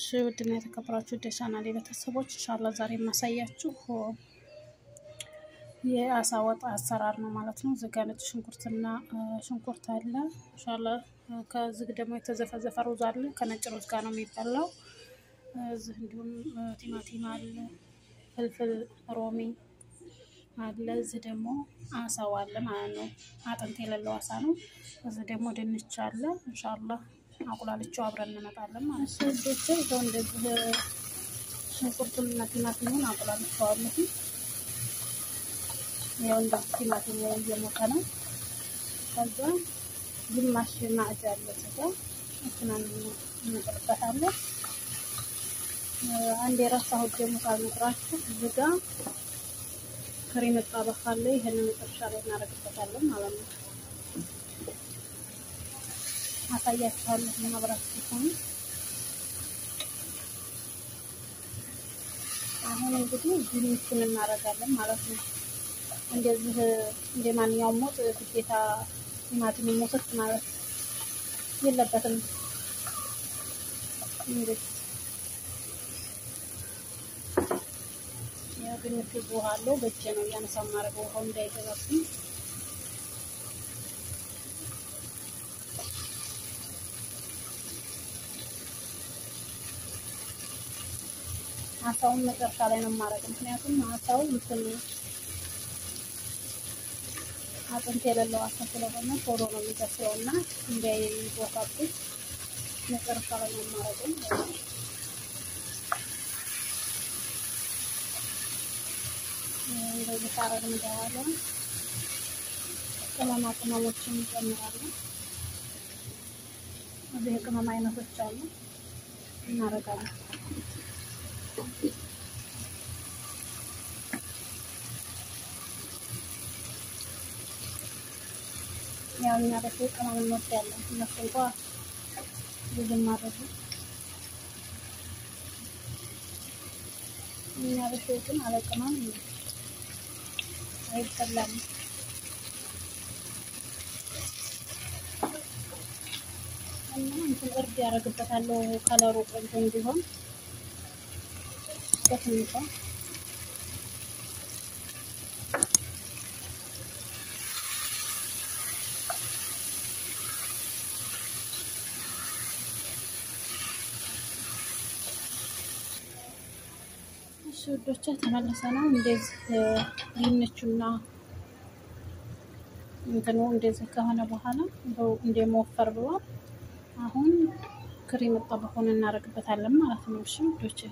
ውድና የተከበራችሁ ወደ ቻናሌ ቤተሰቦች ኢንሻአላ ዛሬ የማሳያችሁ የአሳ ወጥ አሰራር ነው ማለት ነው። እዚህ ጋ ነጭ ሽንኩርትና ሽንኩርት አለ ኢንሻአላ። ከዚህ ደግሞ የተዘፈዘፈ ሩዝ አለ። ከነጭ ሩዝ ጋር ነው የሚበላው። እዚህ እንዲሁም ቲማቲም አለ፣ ፍልፍል ሮሚ አለ። እዚህ ደግሞ አሳው አለ ማለት ነው። አጥንት የሌለው አሳ ነው። እዚህ ደግሞ ድንች አለ ኢንሻአላ አቁላልቸው አብረን እንመጣለን ማለት ነው። እዶች ይዘው እንደዚህ ሽንኩርቱን እና ቲማቲሙን አቁላልቸዋለሁ። ያው እንደዚህ ቲማቲሙ እየሞቀ ነው። ከዛ ግማሽ ማዕድ ያለ ስጋ እሱናን እንጥልበታለን። አንድ የረሳሁት ደግሞ ሳልነግራችሁ እዚህ ጋ ክሬም መጣበቅ አለ። ይሄንን መጨረሻ ላይ እናደርግበታለን ማለት ነው። አሳያችኋለሁ ማብራት ሲሆን አሁን እንግዲህ ድንቹን እናደርጋለን ማለት ነው። እንደዚህ እንደ ማንኛውም ወጥ ግዴታ ቲማቲም ሞሰት ማለት የለበትም። እንግዲህ ያው ድንቹ ውሃ አለው። በእጄ ነው እያነሳው ማድረገው ውሃው እንዳይገባብኝ አሳውን መጨረሻ ላይ ነው የማደርገው። ምክንያቱም አሳው እንትን አጥንት የሌለው አሳ ስለሆነ ቶሎ ነው የሚበስለው እና እንዳይቦካብኝ መጨረሻ ላይ ነው የማደርገው። እንደዚህ ካረግን በኋላ ቅመማ ቅመሞችን እንጨምራለን። እዚህ የቅመም አይነቶች አሉ እናደርጋለን። ያው እኛ በሰው ቅመም እንወዳለን። እነሱ እንኳ ብዙም ማድረጉ እኛ በሰው ግን አለ ቅመም አይበላም። እና እንትን እርድ ያደርግበታለሁ ከለሩ ቆንጆ እንዲሆን በትንሿ እሺ ውዶቼ ተመልሰናል። እንደዚህ ድንቹና እንትኑ እንደዚህ ከሆነ በኋላ እንደመወፈር ብሏል። አሁን ክሬም ጠበቁን እናደርግበታለን ማለት ነው። እሺ ውዶቼ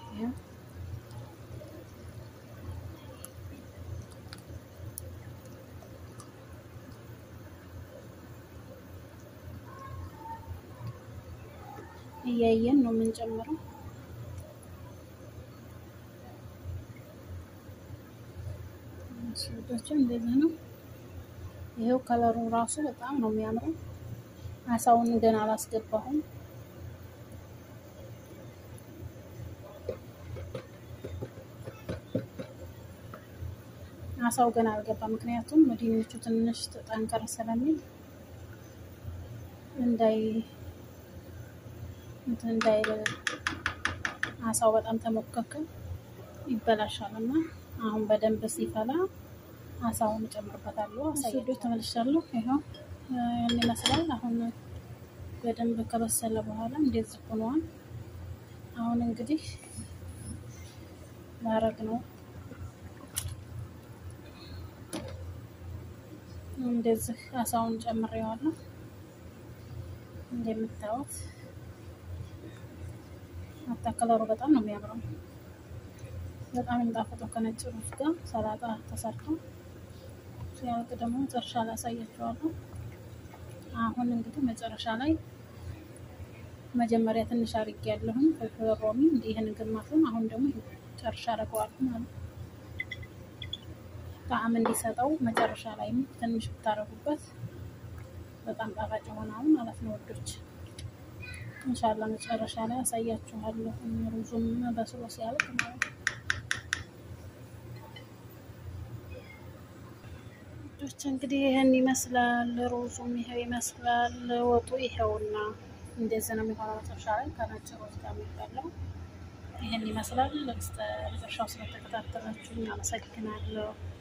እያየን ነው የምንጨምረው። ስወዳቸው እንደዚህ ነው። ይሄው ከለሩ ራሱ በጣም ነው የሚያምረው። አሳውን ገና አላስገባሁም። አሳው ገና አልገባ፣ ምክንያቱም ድንቹ ትንሽ ጠንከር ስለሚል እንዳይ እንትን እንዳይል አሳው በጣም ተሞከከ ይበላሻል እና አሁን በደንብ ሲፈላ አሳውን እጨምርበታለሁ። አሳይዶ ተመልሻለሁ። ይኸው ያን ይመስላል። አሁን በደንብ ከበሰለ በኋላ እንደዚህ ሆኗል። አሁን እንግዲህ ማረግ ነው። እንደዚህ አሳውን ጨምሬዋለሁ። እንደምታዩት አታከለሩ በጣም ነው የሚያምረው። በጣም የሚጣፍጠው ከነጭ ሩዝ ጋር ሰላጣ ተሰርቶ ሲያልቅ ደግሞ መጨረሻ ላይ አሳያችኋለሁ። አሁን እንግዲህ መጨረሻ ላይ መጀመሪያ ትንሽ አድርጌ ያለሁኝ ፍልፍል ሮሚ እንዲህን ግማሹን፣ አሁን ደግሞ ጨርሻ አደርገዋለሁ ማለት ነው። ጣዕም እንዲሰጠው መጨረሻ ላይም ትንሽ ብታረጉበት በጣም ጣፋጭ ይሆናል ማለት ነው ወዶች። እንሻላ መጨረሻ ላይ አሳያችኋለሁ። ሩዙም በስሎ ሲያልቅ ማለት ነው። ወዶች እንግዲህ ይህን ይመስላል። ሩዙም ይሄው ይመስላል። ወጡ ይሄውና እንደዚህ ነው የሚሆነው። መጨረሻ ላይ ከነጭ ሩዝ ጋር የሚበላው ይህን ይመስላል። እስከ መጨረሻው ስለተከታተላችሁኝ አመሰግናለሁ።